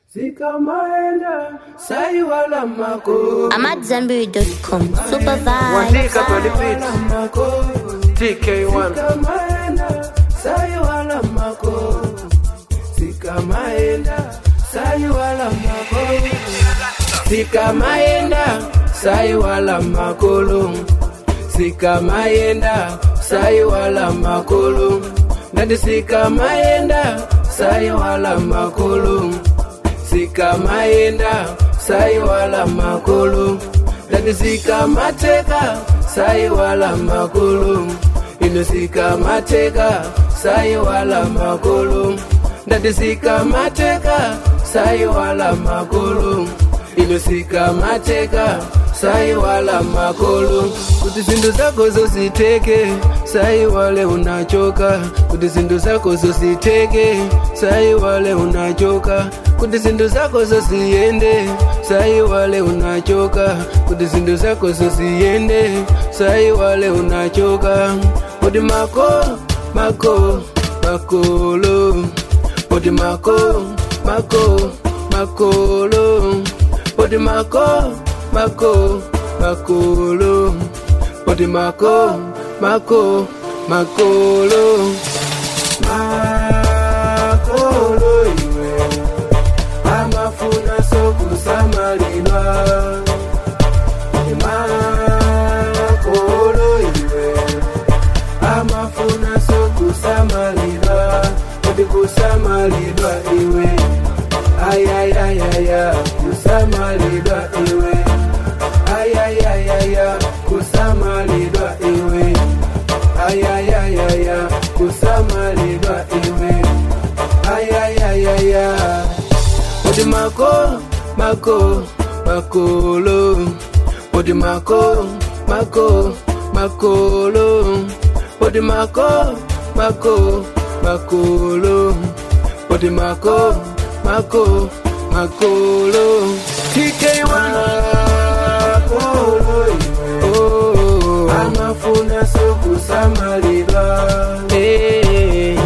Sikamaenda saiwala mako I'm at Zenberry.com. Super Wandika vibes. palipita TK1 Sikamaenda saiwala mako Sikamaenda saiwala mako Sikamaenda saiwala makolo Sikamaenda saiwala makolo Ngati sikamaenda saiwala makolo Sikamaenda saiwala makolo Ngati sikamateka saiwala makolo Ino sikamateka saiwala makolo Ndati sikamateka saiwala makolo Ino sikamateka saiwala makolo kuti zinthu zako zositeke saiwale unachoka kuti zinthu zako zositeke saiwale unachoka kuti zinthu zako zosiyende saiwale unachoka kuti zinthu zako zosiyende saiwale unachoka kuti mako mako makolo kuti mako mako makolo kuti mako mako makolo kuti mako mako makolo makolo iwe amafuna sokusamalilwa makolo iwe amafuna sokusamalilwa kuti kusamalilwa iwe ayayayaya kusamalilwa iwe ayayayaya kusamalilwa iwe ayayayaya kusamalilwa iwe ayayayaya kuti mako mako makolo kuti mako mako makolo kuti mako mako makolo kuti mako mako makolo TK1 makolo iwe oh amafuna sokusamalilwa eh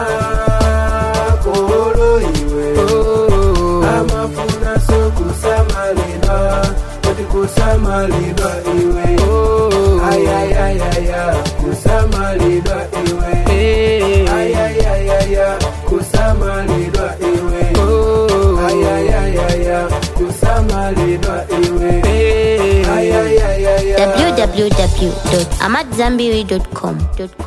makolo iwe oh amafuna sokusamalilwa kuti kusamalilwa iwe oh ayayayaya kusamalilwa iwe eh ayayayaya kusamalilwa iwe oh ayayayaya kusamalilwa iwe eh ayayayaya www.amatzambiri.com.